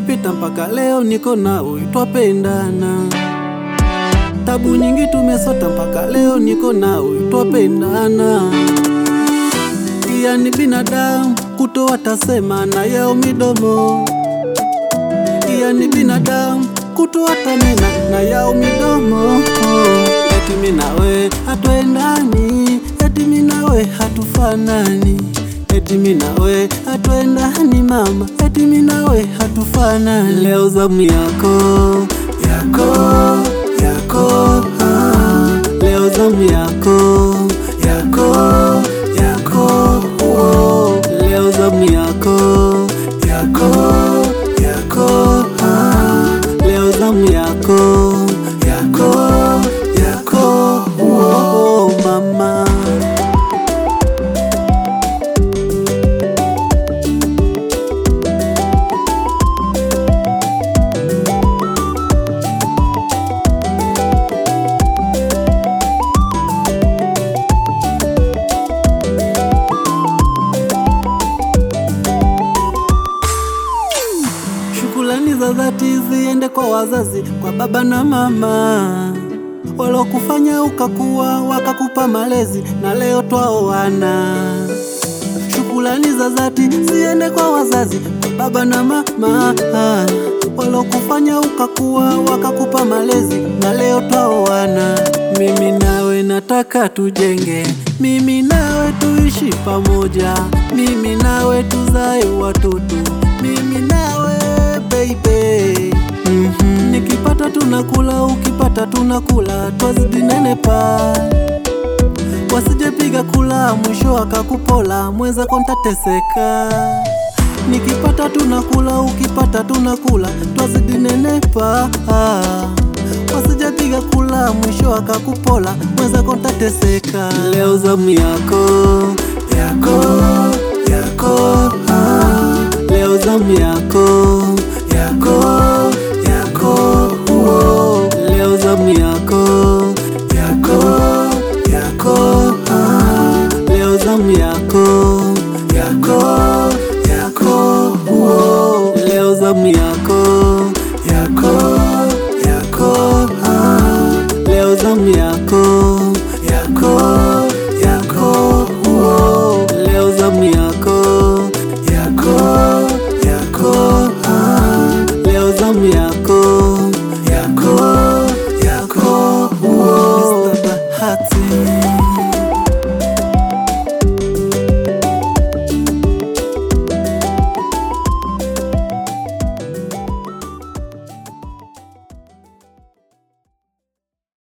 zimepita mpaka leo niko nawe, twapendana. Tabu nyingi tumesota mpaka leo niko nawe, twapendana. Pia ni binadamu kutoa tasema na yao midomo, pia ni binadamu kutoa tamena na yao midomo. Eti mimi nawe hatuendani, eti mimi nawe hatufanani, eti mimi nawe hatuendani mama, eti mimi nawe hatufanani. Leo zamu yako yako yako, ah. leo zamu yako yako yako, oh. leo zamu yako yako yako, ah. leo zamu yako yako yako, oh, mama. Shukrani za dhati ziende kwa wazazi, kwa baba na mama walokufanya ukakuwa, wakakupa malezi na leo twaoana. Shukrani za dhati ziende kwa wazazi, kwa baba na mama walokufanya ukakuwa, wakakupa malezi na leo twaoana. Mimi nawe nataka tujenge, mimi nawe tuishi pamoja, mimi nawe tuzae watoto, mimi nawe baby. Mhm. Nikipata tunakula, ukipata tunakula, twazidi nenepa, wasijepiga kula, mwisho akakupola, mweza kontateseka. Nikipata tunakula, ukipata tunakula, twazidi nenepa, wasijepiga kula, mwisho akakupola, mweza kontateseka. Leo zamu yako yako yako, ah. leo zamu yako yako yako, oh. leo zamu yako yako yako, ah. leo zamu yako